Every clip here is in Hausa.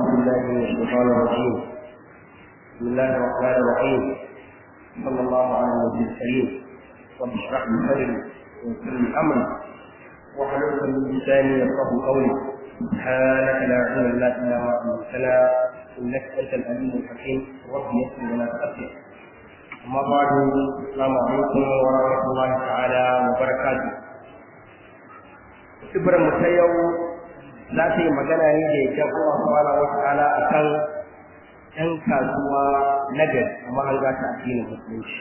بالله من الشيطان الرجيم بسم الله الرحمن الرحيم صلى الله على النبي الكريم رب اشرح لي صدري ويسر لي امري واحلل من لساني يفقه قولي سبحانك لا علم لنا الا ما علمتنا انك انت العليم الحكيم رب يسر ولا تؤثر اما بعد السلام عليكم ورحمه الله تعالى وبركاته Sibirin mu ta yau za ta yi magana ne da yakin Allah subhanahu wa ta'ala akan ‘yan kasuwa na gari a mahanga ta addinin musulunci.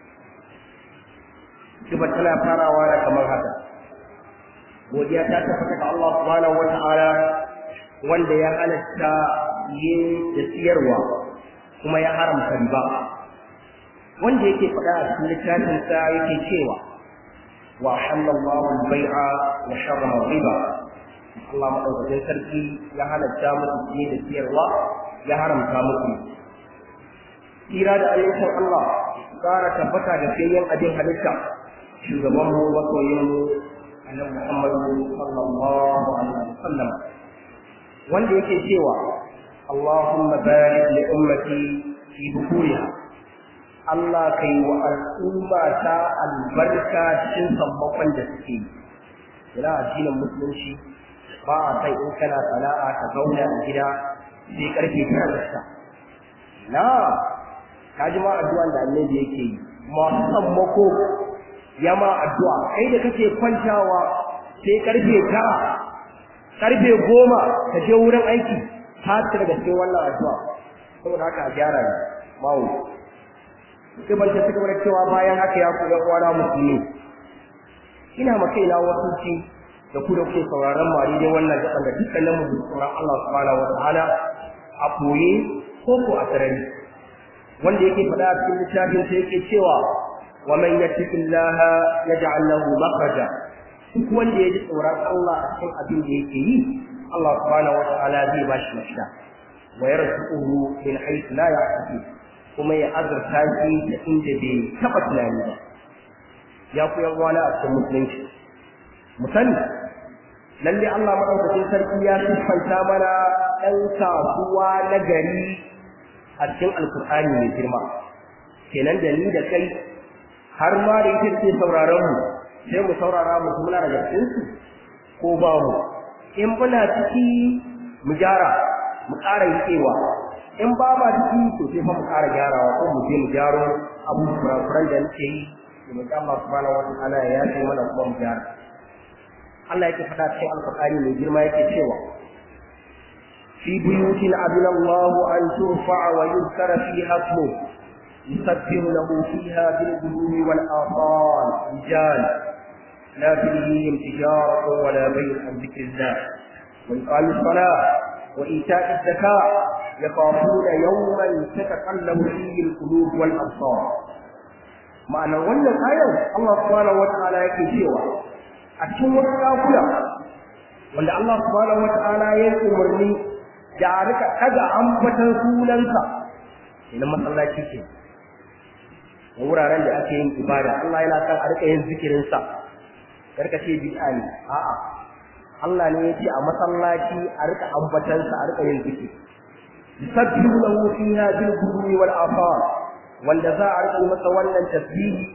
Sibar tana farawa da kamar haka. Godiya ta tabbata ga Allah subhanahu wa ta'ala wanda ya halatta yin da siyarwa kuma ya haramta riba. Wanda yake faɗa a cikin littafinsa yake cewa وأحل الله البيع وحرم الربا Allah maɗaukakin sarki ya halatta muku fiye da siyarwa ya haramta muku. Tsira da ayyukan Allah ƙara tabbata da fiyayyen abin halitta shugaban mu masoyin mu annabi Muhammadu sallallahu alaihi wasallam wanda yake cewa Allahumma barik li ummati fi bukuriha Allah ka yi wa al'umma ta albarka cikin sammakon da suke yi. Ina addinin musulunci ba a sai in kana sana'a ka zauna a gida sai karfe tara da sa. Na, ka ji ma addu'an da annabi yake yi. Masu sammako ya ma addu'a, kai da kake kwantawa sai karfe tara, karfe goma ka je wurin aiki, ta daga cikin wannan addu'a. Saboda haka a gyara ne, mawu. sai ban ta ci gaba da cewa bayan haka ya ku uwana musulmi ina ma kaina wasu ci da ku da kuke sauraron mu a daidai wannan gaban da dukkanin mu tsoron Allah subhanahu wa ta'ala a koye ko ko a sarari wanda yake faɗa a cikin littafin sai yake cewa wa man yattaqillaha yaj'al lahu makhraja duk wanda ya ji tsoron Allah a cikin abin da yake yi Allah subhanahu wa ta'ala zai ba shi mafita wa yarzuquhu min haythu la yahtasib kuma ya azurta shi da inda bai taɓa tunani ba ya ku yan wani a cikin musulunci mu sani lalle Allah madaukakin sarki ya siffanta mana ɗan kasuwa na gari a cikin alkur'ani mai girma kenan da ni da kai har ma da ita ce sauraron mu sai mu saurara mu muna daga cikin su ko ba mu in muna ciki mu gyara mu ƙara yiƙewa in ba ma ciki to sai fa mu ƙara gyarawa ko mu je mu gyaro abu kurakuran da nake yi da mu Allah subhanahu wataala ya yace mana kuma mu gyara Allah yake faɗa cikin alƙur'ani mai girma yake cewa fi buyutin adina Allah an turfa wa yuzkara fiha ismu yusabbihu lahu fiha bil ghudwi wal asal rijal لا تلهيهم تجارة ولا بيع عن ذكر الله وإقام الصلاة وإيتاء الزكاة يخافون يوما تتقلب فيه القلوب والابصار ma'anar wannan ayar Allah subhanahu wata'ala yake cewa a cikin wasu ɗakuna wanda Allah subhanahu wata'ala ya yi umarni da a rika ɗaga ambatan sunansa ina masallaci ke da wuraren da ake yin ibada Allah yana son a rika yin zikirinsa karka ce bid'a ne a'a Allah ne ya ce a masallaci a rika ambatansa a rika yin zikiri yusabbihu lahu fiha bil ghudwi wal afar wanda za a rika masa wannan tasbihi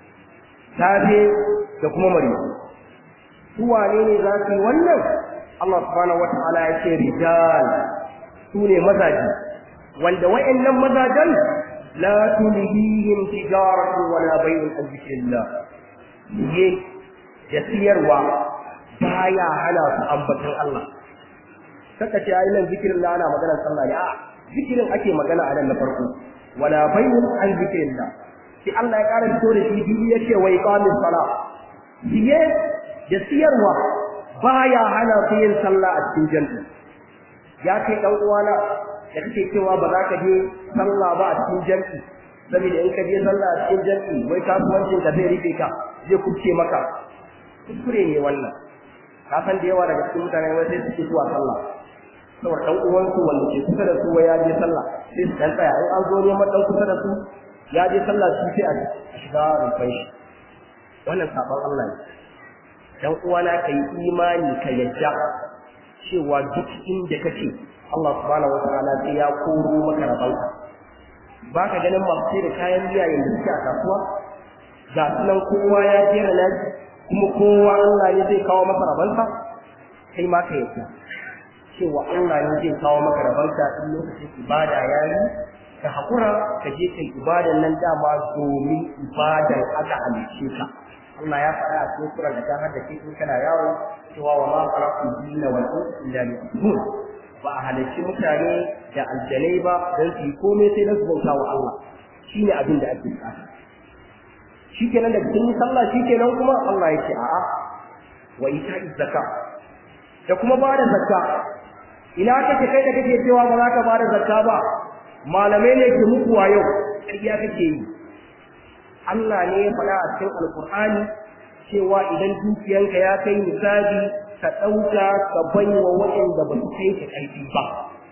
safe da kuma mari su wane ne za su yi wannan Allah subhanahu wataala ya ce rijal su ne mazaji wanda wa'annan mazajan la tulhihim tijaratu wala bay'un an zikrillah ye da siyarwa baya hana su ambatan Allah kaka ce ayi nan zikirin da ana magana sallah ne a zikirin ake magana a nan na farko wala bayyun an zikirin da sai Allah ya ƙara fito da shi biyu yace wa iqamis sala siye da siyarwa baya hana su yin sallah a cikin janna ya kai dan uwana da kake cewa ba za ka je sallah ba a cikin janna saboda in ka je sallah a cikin janna wai kasuwancin ka zai rufe ka zai kubce maka kuskure ne wannan ka san da yawa daga cikin mutane wai sai suke zuwa sallah saboda dan uwansu wanda ke kusa da su ya je sallah sai su dan tsaya in an zo neman dan kusa da su ya je sallah su sai a shiga rufai shi wannan sabon Allah ne dan uwana kai imani ka yadda cewa duk inda kake Allah subhanahu wataala sai ya koro maka rabanka ba ka ganin masu sai da kayan miya yanzu suke a kasuwa ga sunan kowa ya jera na kuma kowa Allah ne zai kawo masa rabansa kai ma ka yadda cewa Allah ne zai kawo maka rabanka in lokacin ibada ya yi ka haƙura ka je kai ibadan nan dama domin ibadan aka halicce ka Allah ya faɗa a cikin sura da ta haddace in kana yawo cewa wa ma khalaqul jinna wal insa illa liya'budun ba a halarci mutane da aljanai ba don su yi komai sai na su bauta wa Allah shi ne abin da ake bukata shi kenan da cikin sallah shi kenan kuma Allah ya ce a'a wa ita zakka da kuma ba da zakka ina kake kai da kake cewa ba za ka ba da zakka ba malamai ne ke muku wa yau ƙarya kake yi Allah ne ya faɗa a cikin alkur'ani cewa idan dukiyanka ya kai misali ka ɗauka ka bai wa waɗanda ba su kai ka ƙarfi ba.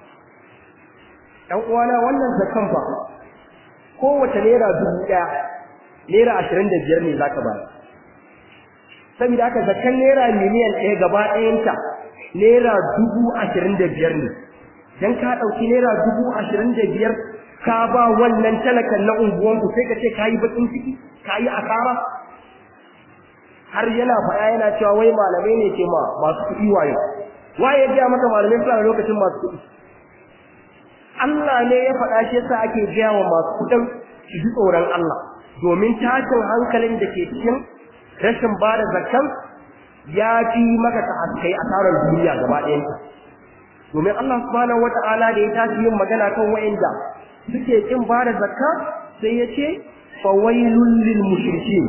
‘Yan uwana wannan zakan ba, kowace naira dubu ɗaya, naira ashirin da biyar ne za ka bayar. Saboda haka zakan naira miliyan ɗaya gaba ɗayanta naira dubu ashirin da biyar ne. Dan ka ɗauki naira dubu ashirin da biyar ka ba wannan talakan na unguwanku sai ka ce ka yi baƙin ciki, ka yi asara, har yana faɗa yana cewa wai malamai ne ke ma masu kuɗi wayo waye ya gaya maka malamai suna lokacin masu kuɗi Allah ne ya faɗa shi yasa ake gaya wa masu kuɗin su ji tsoron Allah domin tashin hankalin da ke cikin rashin ba da zakkan ya fi maka ta haskai asarar duniya gaba ɗayanta domin Allah subhanahu wata'ala da ya tashi yin magana kan wa'inda suke kin ba da zakka sai ya ce fawailul lil mushrikin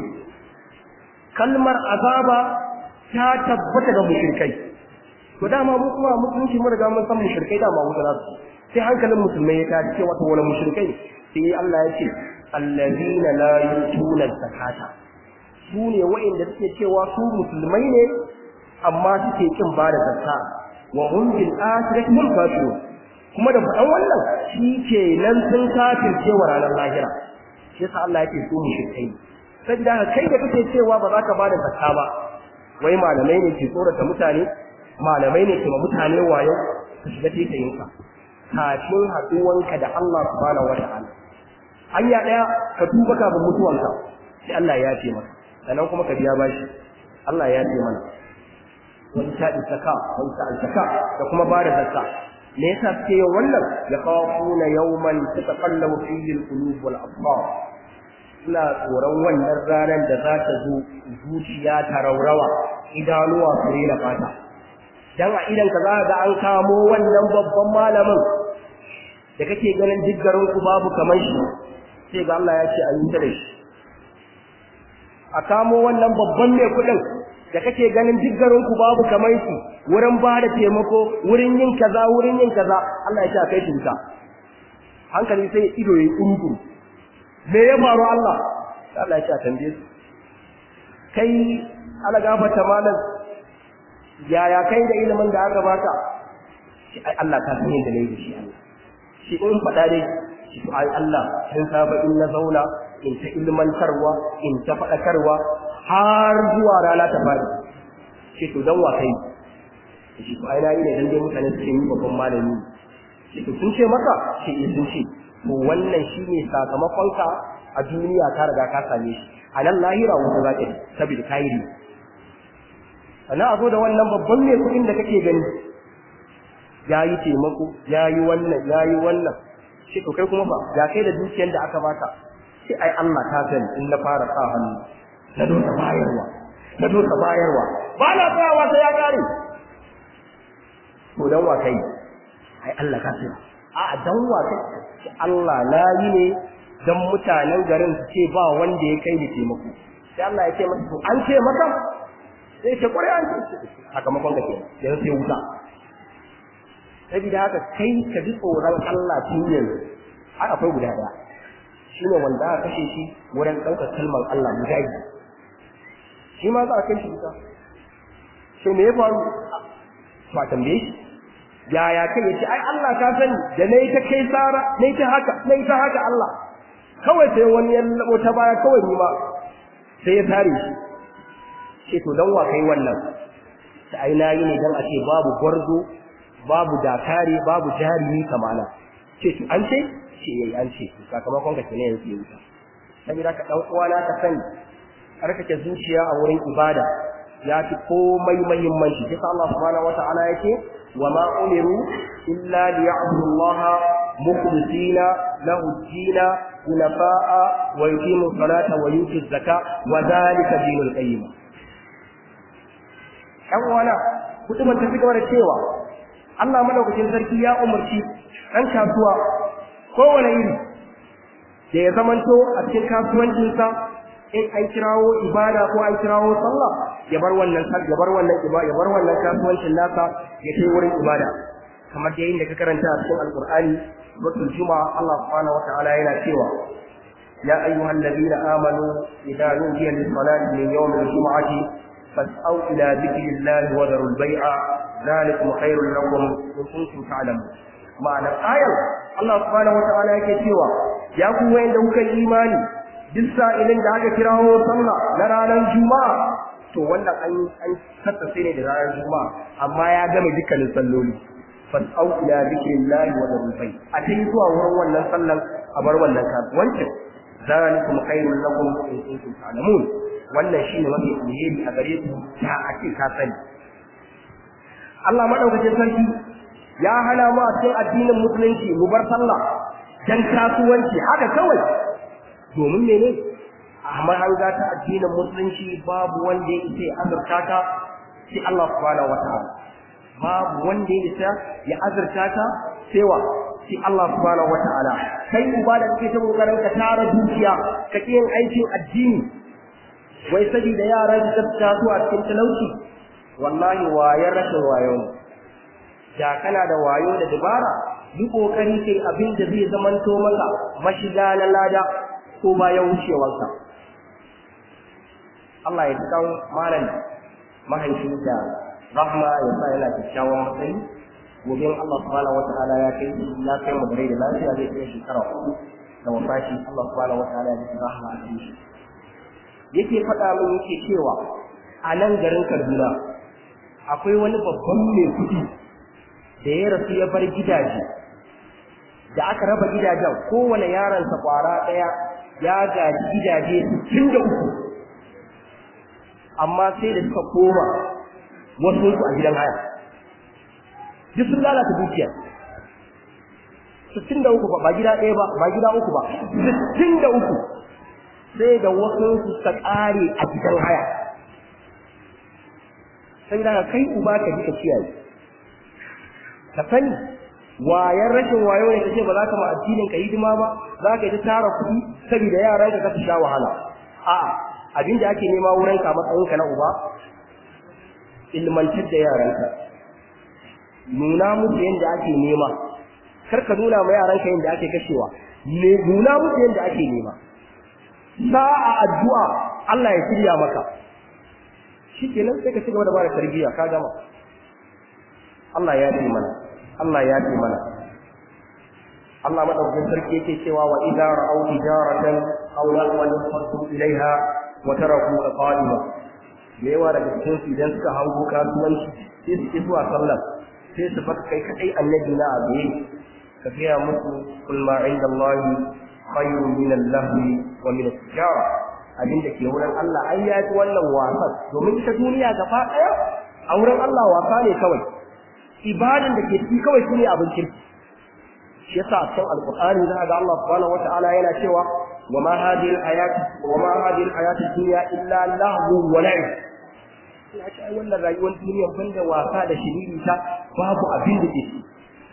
kalmar azaba ta tabbata ga mushrikai to dama mu kuma musulunci mun riga mun san mushrikai dama wuta za su sai hankalin musulmai ya tashi cewa to wala mushrikai sai Allah ya ce allazina la yutuna zakata su ne wa'inda suke cewa su musulmai ne amma suke kin ba da zakka wa hum bil akhirati hum kafirun kuma da faɗan wannan shi ke nan sun kafirce wa ranar lahira shi yasa Allah yake su mushrikai saboda kai da kake cewa ba za ka bada zakka ba wai malamai ne ke tsorata mutane malamai ne ke ma mutane wayo ka shiga titayin ka kafin haduwanka da Allah subhanahu wataala hanya daya ka tuba kafin mutuwanka sai Allah ya ce maka sannan kuma ka biya bashi Allah ya ce mana wani ta zakka wani ta zakka da kuma bada zakka me yasa suke yin wannan ya khafuna yawman tataqallabu fihi al-qulub wal absar suna tsoron wannan ranar da za ta zo zuciya ta raurawa idanuwa su rena fata dan a idan ka za ga an kamo wannan babban malamin da kake ganin diggarin ku babu kamar shi sai ga Allah ya ce a yi da shi a kamo wannan babban mai kuɗin da kake ganin diggarin ku babu kamar shi wurin ba da taimako wurin yin kaza wurin yin kaza Allah ya ce a kai shi wuta hankali sai ido ya yi ƙuruƙuru me ya faru Allah Allah ya ce a tambaye su kai ala gafarta malam yaya kai da ilimin da aka baka shi ai Allah ka san yadda nayi da shi Allah shi in faɗa dai shi to ai Allah sun saba in na zauna in ta ilmantarwa in ta faɗakarwa har zuwa rana ta fadi shi to dan wa kai shi to ai na yi ne dan dai mutane su ce ni babban malami shi to sun ce maka shi sun ce to wannan shine sakamakonka a duniya ka riga ka same shi a nan lahira wata za ka yi saboda kayi sannan a zo da wannan babban mai kuɗin da kake gani ya yi taimako ya yi wannan ya yi wannan shi to kai kuma fa ya kai da dukiyar da aka baka sai ai Allah ta sani in na fara sa hannu na dosa bayarwa na dosa bayarwa ba na tsayawa sai ya kare to dan wa kai ai Allah ka sani a dan wa kai Allah na yi ne dan mutanen garin su ce ba wanda ya kai ni taimako sai Allah ya ce masa to an ce maka sai ce kwarai an ce sakamakon ka kenan yanzu sai wuta saboda haka kai ka ji tsoron Allah tun yanzu har akwai guda daya shine wanda aka kashe shi wurin ɗaukar kalmar Allah mujahidi shi ma za a kai shi wuta sai me ya faru ba tambaye shi yaya kai yace ai Allah ka sani da nayi ta kai sara nayi ta haka nayi ta haka Allah kawai sai wani ya labo ta baya kawai ni ma sai ya tare shi ce to dan wa kai wannan sai ai nayi ne dan a ce babu gwarzo babu dakare babu jarumi kamana ce to an ce ce yayi an ce sakamakon ka kenan yanzu yanzu saboda ka dan uwana ka sani karkace zuciya a wurin ibada ya fi komai muhimmanci sai Allah subhanahu wata'ala yake wa ma umiru illa liya'budu Allah mukhlisina lahu ad-din hunafa'a wa yuqimu salata wa yutu zaka wa dhalika dinul qayyim ɗan uwana kutuban ta fi da cewa Allah madaukakin sarki ya umarci ɗan kasuwa kowane iri da ya zamanto a cikin kasuwancinsa in an kirawo ibada ko an kirawo sallah ya bar wannan ya bar wannan ibada ya bar wannan kasuwancin nasa ya kai wurin ibada kamar da yayin da ka karanta a cikin alqur'ani suratul juma'a Allah subhanahu wataala yana cewa ya ayyuhal ladina amanu idza nudiya lis salati min yawmil jum'ati fas'au ila dhikrillahi wa dharul bai'a dhalikum khairul lakum in kuntum ta'lamun ma'anar ayar Allah subhanahu wataala yake cewa ya ku wayanda kuka imani duk sa'ilin da aka kirawo sallah na ranar juma'a to wannan an an tattace ne da ranar juma'a amma ya gama dukkanin salloli fas'au ila zikrillahi wa dharul bay a tayi zuwa wurin wannan sallan a bar wannan kasuwancin zalikum khairul lakum in kuntum ta'lamun wannan shine mafi alheri a gare ku ta a ce ka sani Allah madaukakin sarki ya hana mu a cikin addinin musulunci mu bar sallah dan kasuwanci haka kawai domin mene a mahanga ta addinin musulunci babu wanda ya isa ya azurta ta sai Allah subhanahu wataala babu wanda ya isa ya azurta ta sai wa sai Allah subhanahu wataala kai uba da kake ta kokarin ka tara dukiya ka yin aikin addini wai saboda yaran da ta su a cikin talauci wallahi wayar rashin wayo da kana da wayo da dabara yi kokari kai abin da zai zamanto maka mashiga na lada ko bayan wucewarsa Allah ya kan malam mahaifin da rahma ya sa yana kyakkyawan matsayi gobe Allah subhanahu wataala ya kai ya kai mu da lafiya zai kai shekara uku da wafashi Allah subhanahu wataala ya kai rahma a cikin shi yake faɗa min yake cewa a nan garin Kaduna akwai wani babban mai kuɗi da ya rasu ya bar gidaje da aka raba gidajen kowane yaronsa kwara ɗaya ya gaji gidaje sittin da uku amma sai da suka koma wasu su a gidan haya duk sun lalata dukiya sittin da uku ba gida ɗaya ba ba gida uku ba sittin da uku sai da wasu su suka ƙare a gidan haya sai da kai uba ka ji ka kiyaye ka sani wayan rashin wayo ne kace ba za ka ma addinin ka hidima ba za ka yi ta tara kuɗi saboda yaran ka su sha wahala a'a abin da ake nema wurin ka matsayin ka na uba ilmantar da yaran ka nuna musu yadda ake nema kar ka nuna ma yaran ka yadda ake kashewa ne nuna musu yadda ake nema sa'a addu'a Allah ya shirya maka shikenan sai ka ci gaba da bada tarbiyya ka gama Allah ya yi mana Allah ya ce mana Allah madaukakin sarki yake cewa wa idza ra'aw tijaratan aw lahwan fadu ilaiha wa taraku qa'ima me yawa daga cikin su idan suka hango kasuwanci sai su ki zuwa sallah sai su baka kai kadai annabi na abe ka gaya musu kul ma inda Allah khayrun min al-lahwi wa min at-tijara abin da ke wurin Allah ai ya ci wannan wasan domin ita duniya gaba daya a wurin Allah wasa ne kawai ibadan da ke ciki kawai shine abin kirki shi yasa a cikin alqur'ani za ga Allah subhanahu wata'ala yana cewa wa ma hadhihi al-hayat wa ma hadhihi al-hayat ad-dunya illa lahu wa la'ib ina ce ai wannan rayuwar duniya banda wasa da shiriri ta babu abin da ke ciki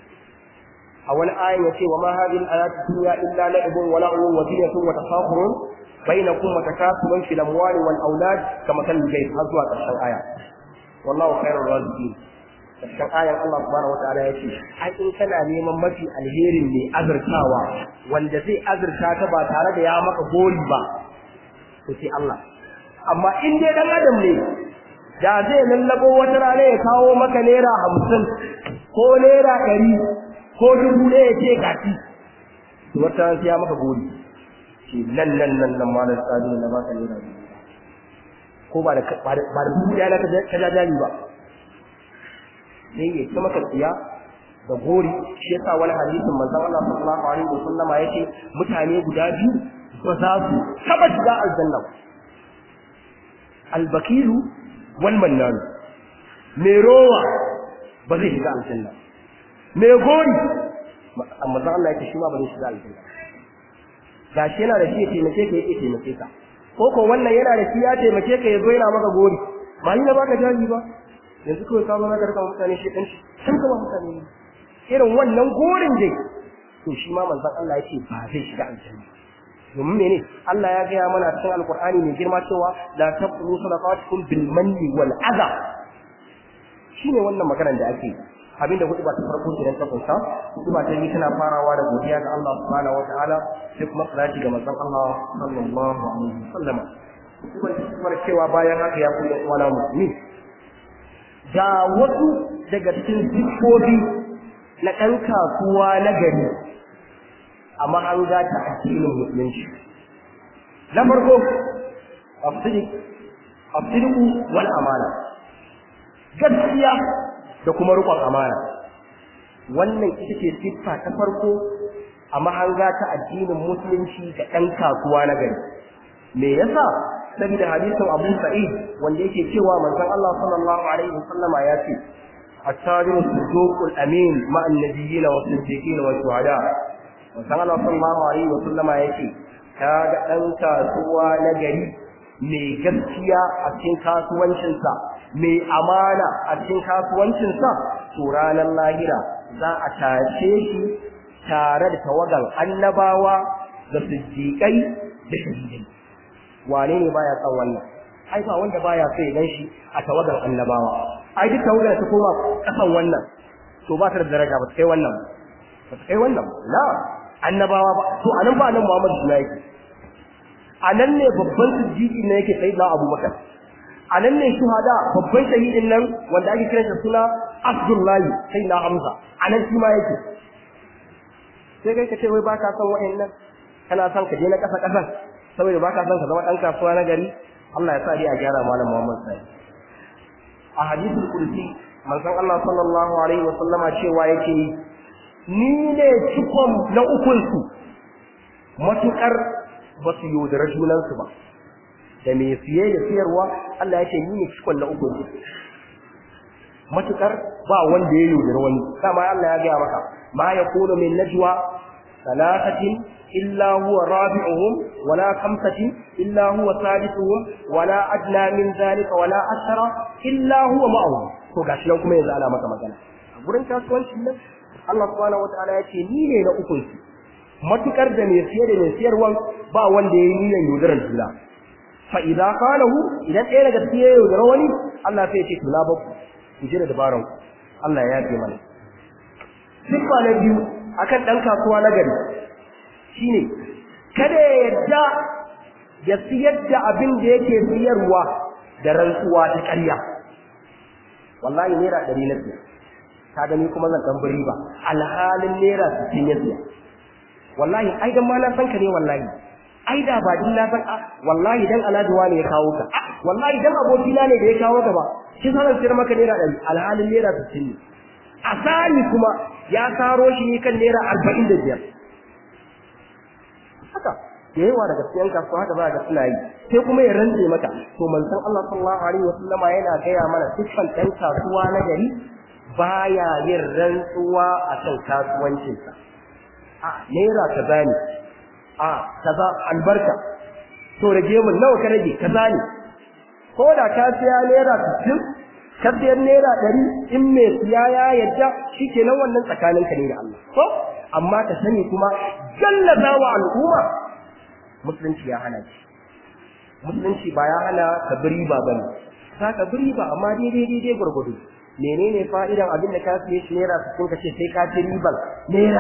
a wani ayin ya ce wa ma hadhihi al-hayat ad-dunya illa la'ibun wa la'ibun wa zinatun wa tafakhurun bainakum wa takasurun fil amwali wal aulad kama kan gai har zuwa ƙarshen aya wallahu khairur raziqin karshen ayan Allah subhanahu wataala ya ce ai in kana neman mafi alherin mai azurtawa wanda zai azurta ka ba tare da ya maka gori ba to sai Allah amma in dai dan adam ne da zai lallabo wata rana ya kawo maka naira hamsin ko naira ɗari ko dubu ɗaya ya ce gati to wata rana sai ya maka gori ce nan nan nan nan malam sadi na baka naira ko ba da ba da dubu ɗaya na ka jajali ba sai ya ci maka tsiya da gori shi yasa wani hadisin manzon Allah sallallahu alaihi wasallam yake mutane guda biyu ba za su taba shiga aljanna ba albakilu wal mannan me rowa ba zai shiga aljanna me gori amma zan Allah yake shi ma ba zai shiga aljanna gashi yana da shi ya taimake ka yake taimake ka ko ko wannan yana da shi ya taimake ka ya zo yana maka gori ba ni na baka jari ba yanzu kawai ka zo na karka mutane shi dan shi sun kama mutane ne irin wannan gorin dai to shi ma manzon Allah yake ba zai shiga aljanna domin mene Allah ya gaya mana cikin alkur'ani mai girma cewa la taqulu sadaqatukum bil manni wal adha shine wannan maganar da ake abinda hudu ba ta farko kenan ta kunsa hudu ba ta yi tana farawa da godiya ga Allah subhanahu wataala sai kuma salati ga manzon Allah sallallahu alaihi wasallam kuma cewa bayan haka ya koyi wala musulmi ga wasu daga cikin siffofi na ɗan kasuwa na gari a mahanga ta addinin musulunci na farko afsiriku wal amana gaskiya da kuma rukun amana wannan ita ce siffa ta farko a mahanga ta addinin musulunci ga ɗan kasuwa na gari me yasa saboda hadisin Abu Sa'id wanda yake cewa manzon Allah sallallahu alaihi wasallama ya ce التاجر الصدوق الأمين مع النبيين والصديقين والشهداء manzon Allah sallallahu alaihi wa sallama yake kaga dan kasuwa na gari mai gaskiya a cikin kasuwancinsa mai amana a cikin kasuwancinsa to ranar lahira za a tashe shi tare da tawagan annabawa da siddiƙai da shahidai wane ne baya son wannan ai ba wanda baya so ya gan shi a tawagan annabawa ai duk tawagan ta koma kasan wannan to ba ta da daraja ba ta kai wannan ba ta kai wannan na annabawa ba to anan ba nan Muhammad suna yake anan ne babban siddiqi ne yake sai da Abubakar anan ne shuhada babban shahidin nan wanda ake kiransa suna Abdullahi sai na Hamza anan shi ma yake sai kai ka ce wai baka son wa'annan kana son ka je na kasa kasan saboda baka son ka zama dan kasuwa na gari Allah ya sa dai a gyara malam Muhammad sai a hadisul kursi manzon Allah sallallahu alaihi wa sallama cewa yake ni ne cikon na ukunsu matuƙar ba su yaudara junansu ba da mai siye da siyarwa Allah ya ce ni ne cikon na ukunsu matuƙar ba wanda ya yaudara wani dama Allah ya gaya maka ma ya kuna min najwa salatatin illa huwa rabi'uhum wala khamsatin illa huwa sadisuhum wala adna min zalika wala ashara illa huwa ma'ahum to gashi nan kuma yanzu ana maka magana a gurin kasuwancin nan Allah subhanahu wataala ya ce ni ne na ukun su matukar da mai siye da mai siyarwan ba wanda ya yi niyyar yaudarar juna fa idza qalahu idan ɗaya daga cikin yaudara wani Allah sai ya ce to na baku ku jira dabaran ku Allah ya yafe mana siffa na biyu akan dan kasuwa na gari shine kada ya yadda ya siyar da abin da yake siyarwa da rantsuwa ta ƙarya wallahi naira ɗari na siya ka gani kuma zan dan bari ba alhalin naira 60 ya siya wallahi ai dan ma na san ka ne wallahi ai da ba din na san wallahi dan alhaji wani ya kawo ka wallahi dan abokina ne da ya kawo ka ba shi sanan sir maka naira 100 alhalin naira 60 ne asali kuma ya saro shi ne kan naira 45 haka da yawa daga cikin kasuwa haka za ga suna yi sai kuma ya rantse maka to manzon Allah sallallahu alaihi wasallama yana gaya mana dukkan ɗan kasuwa na gari baya yin rantsuwa a kan kasuwancinsa a naira kaza ne a kaza albarka to rage mun nawa ka rage kaza ne ko da ka siya naira 60 ka siya naira 100 in mai siya ya yadda shikenan wannan tsakaninka ne da Allah ko amma ka sani kuma jallaza wa al'umma musulunci ya hana shi musulunci ba ya hana ka riba bane ka ka riba amma daidai daidai gurgudu menene fa'idan abin da ka siye shi naira 60 kace sai ka ci riban naira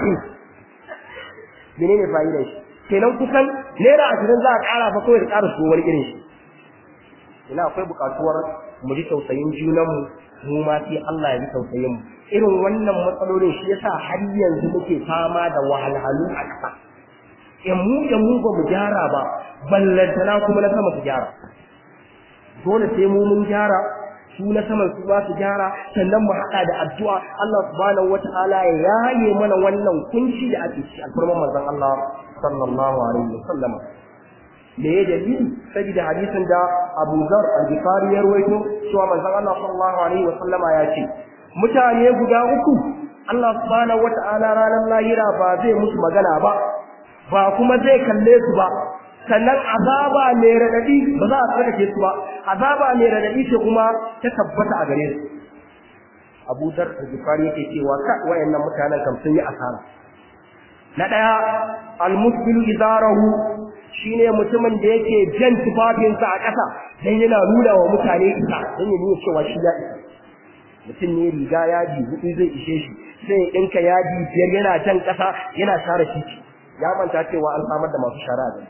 40 menene fa'idan shi kenan kusan naira 20 za a ƙara fa kawai da ƙara su wani irin shi ina akwai buƙatuwar mu ji tausayin junanmu mu ma sai Allah ya ji tausayin mu irin wannan matsalolin shi yasa har yanzu muke fama da wahalhalu a ƙasa in mu da mu ba mu gyara ba ballantana kuma na sama su gyara dole sai mu mun gyara su na saman su ba su gyara sannan mu haɗa da addu'a Allah subhanahu wata'ala ya yaye mana wannan kunci da ake ci alfarman manzon Allah sallallahu alaihi wasallam me ya dalili saboda hadisin da Abu Zar al-Ghifari ya rawaito cewa manzon Allah sallallahu alaihi wasallama ya ce mutane guda uku Allah subhanahu wata'ala ranar lahira ba zai musu magana ba ba kuma zai kalle su ba sannan azaba mai radadi ba za a tsarkake su ba azaba mai radadi ce kuma ta tabbata a gare su Abu Dar al-Ghifari yake cewa ka wayannan mutanen kam sun yi asara na daya al-musbilu izarahu shine mutumin da yake jan tufafinsa a ƙasa dan yana nuna wa mutane isa dan ya nuna cewa shi ya isa mutum ne riga yadi hudu zai ishe shi sai ya ɗinka yadi biyar yana jan ƙasa yana share titi ya manta cewa an samar da masu shara da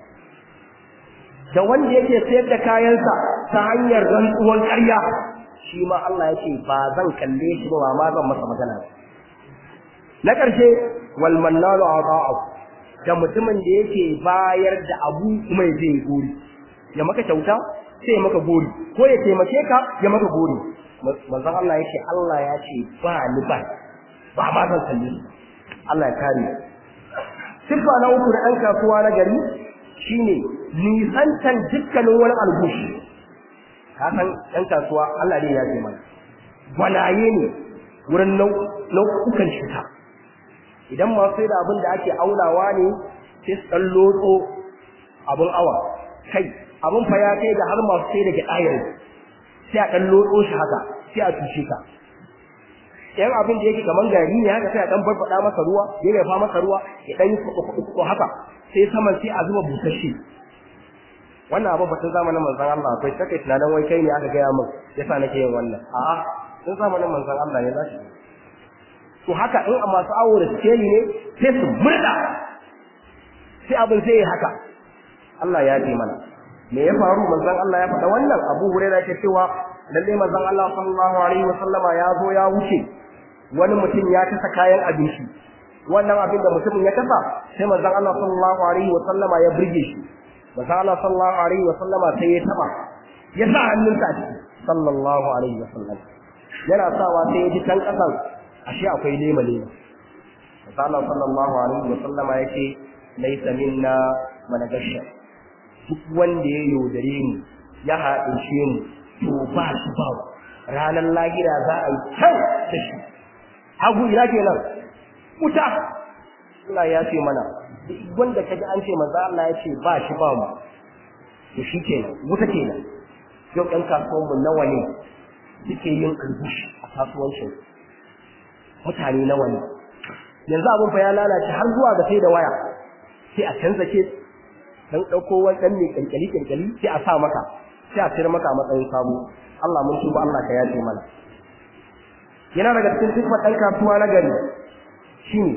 da wanda yake sayar da kayansa ta hanyar rantsuwan ƙarya shi ma Allah ya ce ba zan kalle shi ba ma zan masa magana ba na ƙarshe wal mannalu ata'u da mutumin da yake bayar da abu kuma ya je gori ya maka kyauta sai ya maka gori ko ya taimake ka ya maka gori manzon Allah yake Allah ya ce ba ni ba ba ma zan kalle shi Allah ya kare sifa na uku da ɗan kasuwa na gari shine nisantan dukkanin wani algushi ka san ɗan kasuwa Allah ne ya ce mana gwanaye ne wurin nau'ukan cuta idan masu sai da abin da ake aunawa ne sai su ɗan lotso abin awa kai abin fa ya kai da har masu sai da gyaɗa sai a ɗan lotso shi haka sai a tushe ka yan abin da yake kaman gari ne haka sai a dan barfada masa ruwa ya yafa masa ruwa ya dan yi ko haka sai saman sai a zuba busasshe wannan abu batun zamanin manzon Allah akwai saka tunanin wai kai ne aka gaya min yasa nake yin wannan a'a sun zamanin manzon Allah ne zashi to haka in a masu awo da sikeli ne sai su murda sai abin sai ya haka Allah ya ce mana me ya faru manzon Allah ya faɗa wannan Abu Hurairah ke cewa lalle manzon Allah sallallahu alaihi wasallama ya zo ya wuce wani mutum ya tasa kayan abinci wannan abin da mutumin ya tasa sai manzon Allah sallallahu alaihi wasallama ya burge shi manzon Allah sallallahu alaihi wasallama sai ya taba ya sa hannunsa a ciki sallallahu alaihi wasallam yana sawa sai ya ji can kasan ashe akwai lema lema manzon Allah sallallahu alaihi wasallama yake laisa minna managasha duk wanda ya yaudare mu ya haɗince mu to ba shi ba ranar lahira za a yi can da shi hagu ina kenan wuta Allah ya ce mana duk wanda ka ji an ce manzo Allah ya ce ba shi ba mu to shi kenan wuta kenan yau ɗan kasuwan mu nawa ne suke yin albushi a kasuwancin mutane nawa ne yanzu abin fa ya lalace har zuwa ga sai da waya sai a canza ke dan ɗauko wani ɗan mai ƙyanƙyali ƙyanƙyali sai a sa maka sai a cire maka a matsayin sabo Allah mun tuba Allah ka yace mana yana daga cikin sifar ɗan kasuwa na gari shine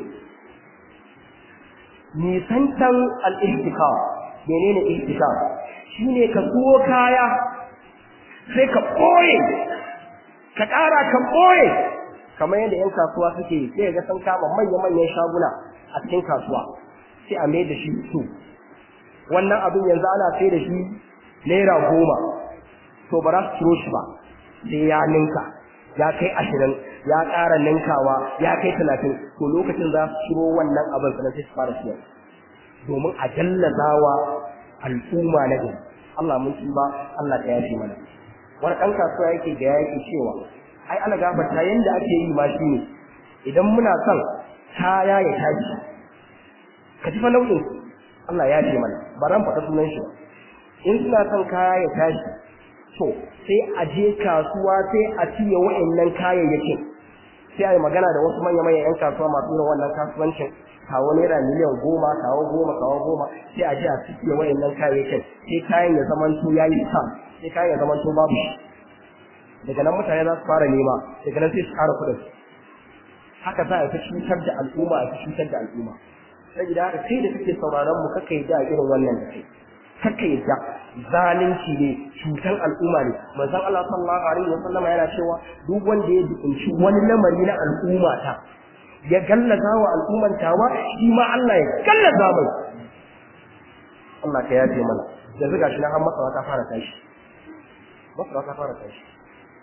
nisantan al-ihtikar menene ihtikar shine ka suwo kaya sai ka ɓoye ka ƙara ka ɓoye kamar yadda 'yan kasuwa suke sai ga sun kama manya-manyan shaguna a cikin kasuwa sai a mai da shi su wannan abin yanzu ana sai da shi naira goma to ba za su ciro shi ba sai ya ninka ya kai ashirin ya ƙara ninkawa ya kai talatin to lokacin za su ciro wannan abin sannan sai su fara siyar domin a jallazawa al'umma na gari Allah mun ba Allah ta yafe mana wani ɗan kasuwa yake ga yake cewa ai ana gafarta yanda ake yi ma shi ne idan muna son kaya ya tashi ka ji fa nau'in Allah ya ce mana ba ran faɗa sunan shi ba in suna son kaya ya tashi to sai a je kasuwa sai a siya wa'annan kayayyakin sai a yi magana da wasu manya manyan 'yan kasuwa masu irin wannan kasuwancin kawo naira miliyan goma kawo goma kawo goma sai a je a siya wa'annan kayayyakin sai kayan ya zamanto ya yi sa sai kayan ya zamanto babu shi daga nan mutane za su fara nema daga nan sai su ƙara kuɗin haka za a fi cutar da al'umma a fi cutar da al'umma saboda haka kai da kake sauraron mu kaka yadda irin wannan da kai kaka yadda zalunci ne cutar al'umma ne manzon Allah sallallahu alaihi wasallam yana cewa duk wanda ya dukunci wani lamari na al'umma ta ya gallaza wa al'umman tawa shi ma Allah ya gallaza mai Allah ka yafe mana yanzu gashi na har masara ta fara tashi masara ta fara tashi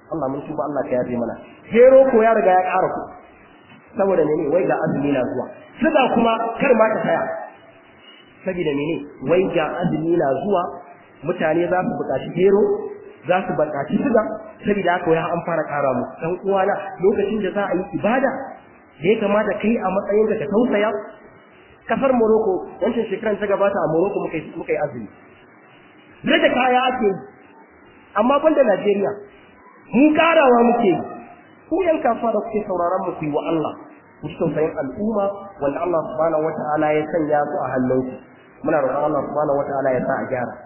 Allah mun tuba Allah ka yafe mana gero ko ya riga ya ƙara ku saboda mene wai ga azumi na zuwa suga kuma kar ma ka saya saboda mene wai ga azumi na zuwa mutane za su buƙaci gero za su buƙaci suga saboda haka wai an fara ƙara mu dan uwana lokacin da za a yi ibada da ya kamata kai a matsayin ka tausaya kasar Morocco wancan shekaran ta gabata a Morocco muka yi muka yi azumi da kaya ake yi amma banda Najeriya mu karawa muke yi ku yan kasuwa da kuke sauraron mu ku yi wa Allah ku ci tausayin al'umma wanda Allah subhanahu wata'ala ya sanya su a hannunku muna roƙon Allah subhanahu wata'ala ya sa a gyara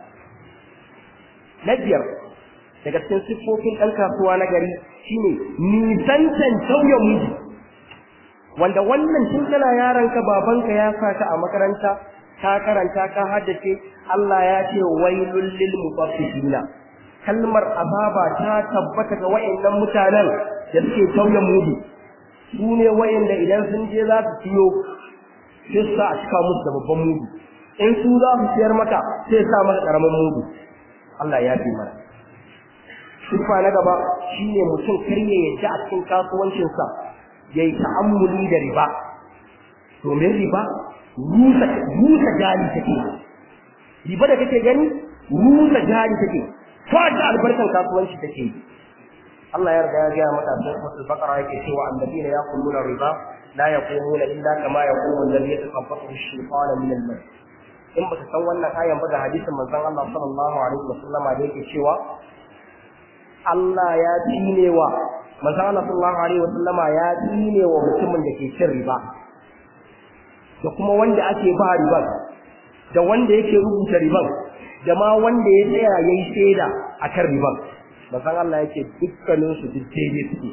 na biyar daga cikin siffofin ɗan kasuwa na gari shine nisantan tauye miji wanda wannan tun kana yaranka babanka ya sa ka a makaranta ka karanta ka haddace Allah ya ce wailul lil mutaffifina kalmar azaba ta tabbata ga wayannan mutanen da suke tauye mudu su ne wayanda idan sun je za su ciyo sai su sa a cika musu da babban mudu in su za su siyar maka sai sa maka karamin mudu Allah ya fi mana sifa na gaba shine mutum kar ya yadda a cikin kasuwancinsa ya yi ta'ammuli da riba domin riba rusa rusa jari take riba da kake gani rusa jari take fata albarkan kasuwanci take Allah ya riga ya ga maka cikin suratul baqara yake cewa annabiyina yaquluna riba la yaqumuna illa kama yaqumu alladhi yatakabbathu ash-shaytanu min al-mas in baka san wannan ayan ba da hadisin manzon Allah sallallahu alaihi wasallam da yake cewa Allah ya tinewa manzon Allah sallallahu alaihi wasallama ya tinewa mutumin da ke cin riba da kuma wanda ake ba riban da wanda yake rubuta riban da ma wanda ya tsaya yayi shaida akan riban manzon Allah yake dukkanin su duk daidai suke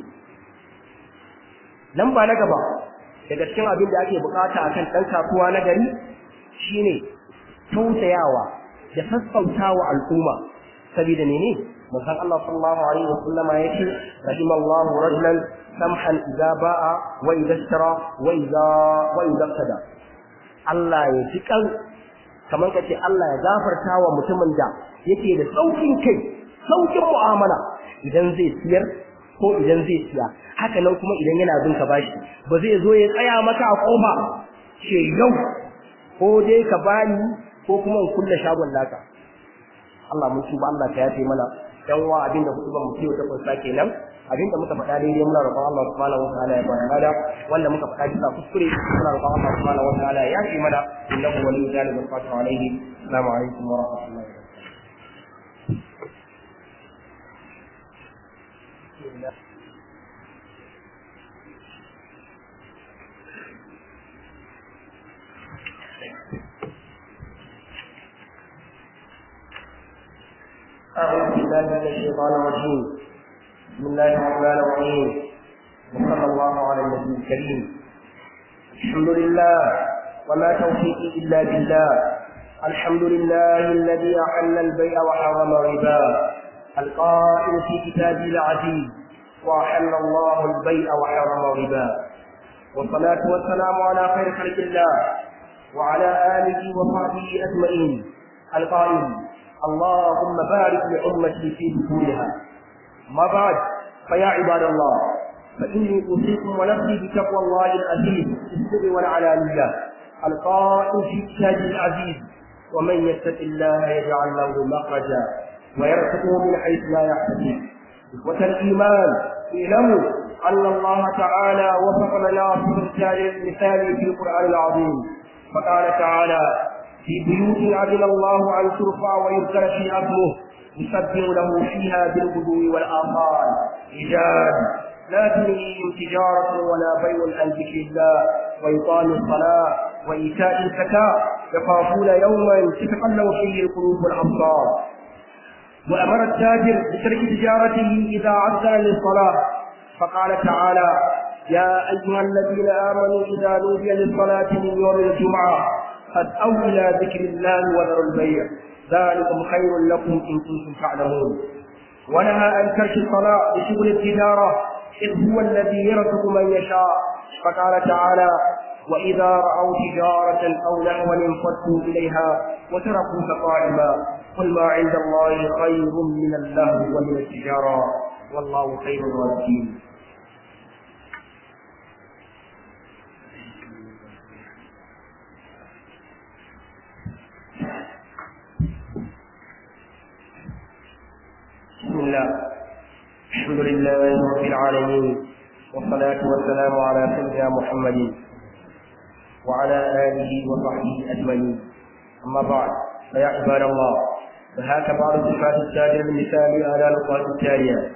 nan ba na gaba daga cikin abin da ake bukata akan dan kasuwa na gari shine tausayawa da sassautawa al'umma saboda menene manzon Allah sallallahu alaihi wasallama yake rahimallahu rajulan samhan idza ba'a wa idza ishtara wa idza wa idza tada Allah ya ji kan kamar kace Allah ya gafarta wa mutumin da yake da saukin kai saukin mu'amala idan zai siyar ko idan zai siya haka nan kuma idan yana bin ka bashi ba zai zo ya tsaya maka a kofa ce yau ko dai ka bani ko kuma in kulle shagon naka Allah mun tuba Allah ka yafe mana dan wa abinda hudu ba mu ciwo ta kunsa kenan abinda muka faɗa daidai muna roƙon Allah subhanahu wa ta'ala ya bada lada wanda muka faɗa bisa kuskure muna roƙon Allah subhanahu wa ta'ala ya yafe mana innahu waliyyu dhalika al-qadiru alayhi assalamu alaikum wa rahmatullahi wa barakatuh أعوذ بالله من الشيطان الرجيم بسم الله الرحمن الرحيم وصلى الله على النبي الكريم الحمد لله وما توفيقي إلا بالله الحمد لله الذي أحل البيع وحرم الربا القائل في كتابه العزيز وأحل الله البيع وحرم الربا والصلاة والسلام على خير خلق الله وعلى آله وصحبه أجمعين القائل اللهم بارك لأمتي في دخولها ما بعد فيا عباد الله فإني أوصيكم ونفسي بتقوى الله العزيز في السر والعلانية القائل في كتابه العزيز ومن يتق الله يجعل له مخرجا ويرزقه من حيث لا يحتسب إخوة الإيمان اعلموا أن الله تعالى وصف لنا مثال في القرآن العظيم فقال تعالى في بيوت أذن الله أن ترفع ويذكر فيها اسمه يسبح له فيها بالغدو والآصال رجال لا تلهيهم تجارة ولا بيع عن ذكر الله وإقام الصلاة وإيتاء الزكاة يخافون يوما تتقلب فيه القلوب والأبصار وأمر التاجر بترك تجارته إذا عزل للصلاة فقال تعالى يا أيها الذين آمنوا إذا نودي للصلاة من يوم الجمعة فاسعوا إلى ذكر الله وذروا البيع ذلكم خير لكم إن كنتم تعلمون ونهى عن ترك الصلاة بشغل التجارة إذ هو الذي يرزق من يشاء فقال تعالى وإذا رأوا تجارة أو لهوا انفضوا إليها وتركوك قائما قل ما عند الله خير من اللهو ومن التجارة والله خير الرازقين بسم الله الحمد لله رب العالمين والصلاة والسلام على سيدنا محمد وعلى آله وصحبه أجمعين أما بعد فيا عباد الله فهاك بعض صفات التاجر المثالي على النقاط التالية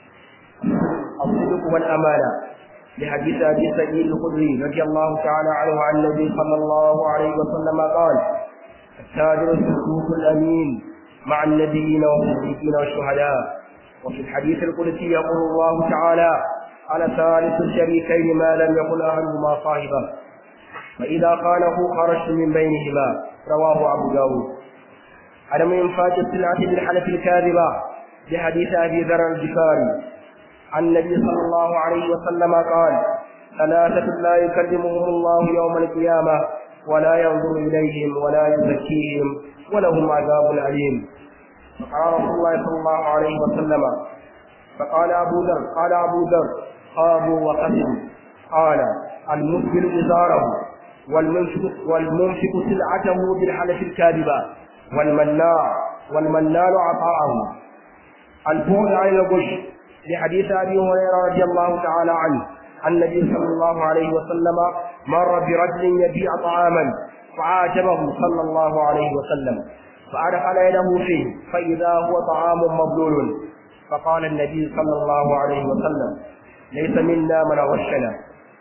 الصدق والأمانة لحديث أبي سعيد الخدري رضي الله تعالى عنه عن النبي صلى الله عليه وسلم قال التاجر الصدوق الأمين مع النبيين والصديقين والشهداء وفي الحديث القدسي يقول الله تعالى على ثالث الشريكين ما لم يكن أحدهما صاحبه فإذا خانه خرجت من بينهما رواه أبو داود عدم إنفاق السلعة بالحلف الكاذبة بحديث أبي ذر الجفاري عن النبي صلى الله عليه وسلم قال ثلاثة لا يكلمهم الله يوم القيامة ولا ينظر إليهم ولا يزكيهم ولهم عذاب أليم فقال رسول الله صلى الله عليه وسلم فقال أبو ذر قال أبو ذر خابوا وخسروا قال المسبل إزاره والمنفق والمنفق سلعته بالحلف الكاذبة والمناع والمنان عطاءه البعد عن الغش لحديث ابي هريره رضي الله تعالى عنه عن النبي صلى الله عليه وسلم مر برجل يبيع طعاما فعاتبه صلى الله عليه وسلم فأدخل يده فيه فإذا هو طعام مبلول فقال النبي صلى الله عليه وسلم ليس منا من غشنا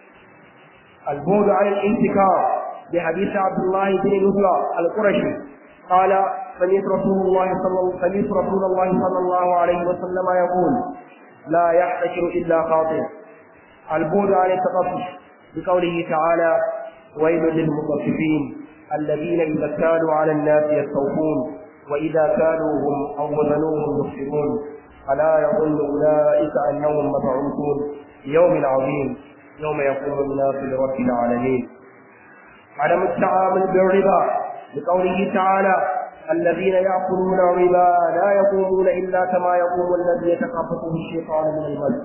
البعد عن الانتكار بحديث عبد الله بن نزلة القرشي قال سمعت رسول الله صلى سمعت رسول الله صلى الله عليه وسلم يقول لا يحتكر الا خاطئ البعد عن التطفف بقوله تعالى ويل للمطففين الذين اذا كانوا على الناس يستوفون واذا كانوهم او وزنوهم يخسرون الا يظن اولئك انهم مبعوثون يوم عظيم يوم يقوم الناس لرب العالمين عدم التعامل بالربا لقوله تعالى الذين يأكلون الربا لا يقومون إلا كما يقوم الذي يتخبطه الشيطان من المس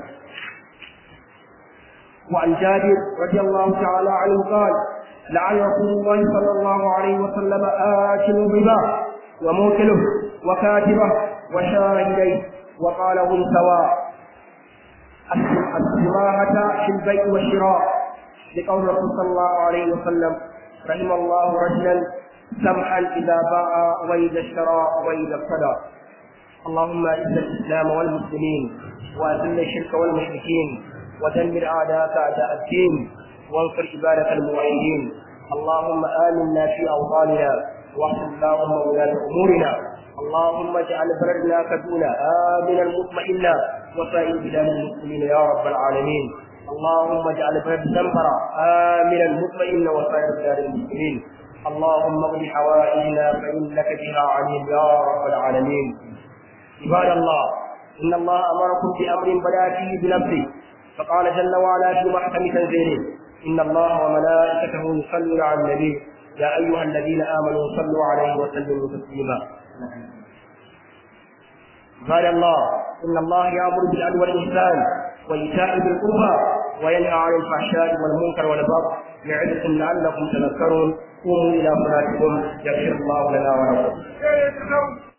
وعن جابر رضي الله تعالى عنه قال لعن رسول الله صلى الله عليه وسلم آكل الربا وموكله وكاتبه وشاهديه وقال هم سواء السماحة في البيع والشراء لقول الرسول صلى الله عليه وسلم رحم الله رجلا سمحا اذا باع واذا اشترى واذا ابتدى اللهم اعز الاسلام والمسلمين واذل الشرك والمشركين ودمر اعداءك اعداء الدين وانصر عبادك الموحدين اللهم امنا في اوطاننا واحسن اللهم ولاة امورنا اللهم اجعل بلدنا كدونا امنا مطمئنا وسائر بلاد المسلمين يا رب العالمين اللهم اجعل بلد زنبرة آمنا مطمئنا وسائر بلاد المسلمين اللهم اغفر حوائجنا فإنك بها عليم يا رب العالمين عباد الله إن الله أمركم بأمر بدا فيه بنفسه فقال جل وعلا في محكم تنزيله إن الله وملائكته يصلون على النبي يا أيها الذين آمنوا صلوا عليه وسلموا تسليما قال الله إن الله يأمر بالعدل والإحسان وإيتاء ذي القربى وينهى عن الفحشاء والمنكر والبغي يعظكم لعلكم تذكرون قوموا إلى صلاتكم يغفر الله لنا ولكم